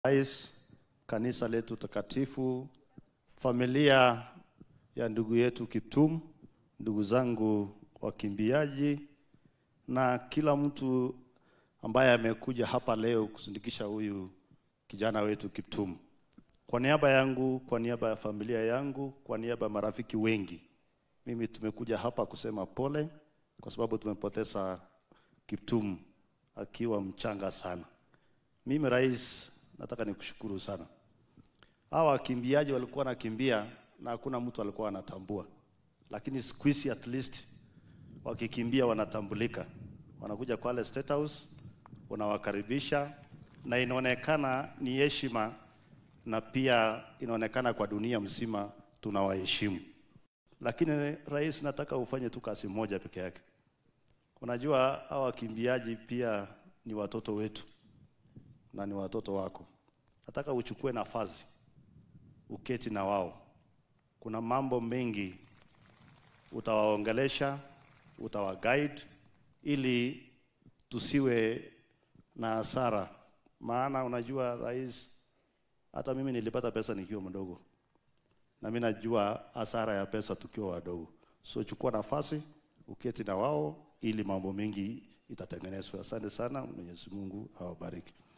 Rais, kanisa letu takatifu, familia ya ndugu yetu Kiptum, ndugu zangu wakimbiaji na kila mtu ambaye amekuja hapa leo kusindikisha huyu kijana wetu Kiptum. Kwa niaba yangu, kwa niaba ya familia yangu, kwa niaba ya marafiki wengi, mimi tumekuja hapa kusema pole kwa sababu tumepoteza Kiptum akiwa mchanga sana. Mimi rais, nataka nikushukuru sana. Hawa wakimbiaji walikuwa wanakimbia na hakuna mtu alikuwa anatambua, lakini siku hizi at least wakikimbia wanatambulika, wanakuja Kwale State House, unawakaribisha na inaonekana ni heshima, na pia inaonekana kwa dunia mzima tunawaheshimu. Lakini rais, nataka ufanye tu kazi moja peke yake. Unajua hawa wakimbiaji pia ni watoto wetu na ni watoto wako. Nataka uchukue nafasi uketi na wao. Kuna mambo mengi utawaongelesha, utawaguide ili tusiwe na hasara, maana unajua rais, hata mimi nilipata pesa nikiwa mdogo, na mimi najua hasara ya pesa tukiwa wadogo. So chukua nafasi uketi na wao ili mambo mengi itatengenezwa. Asante sana, Mwenyezi Mungu awabariki.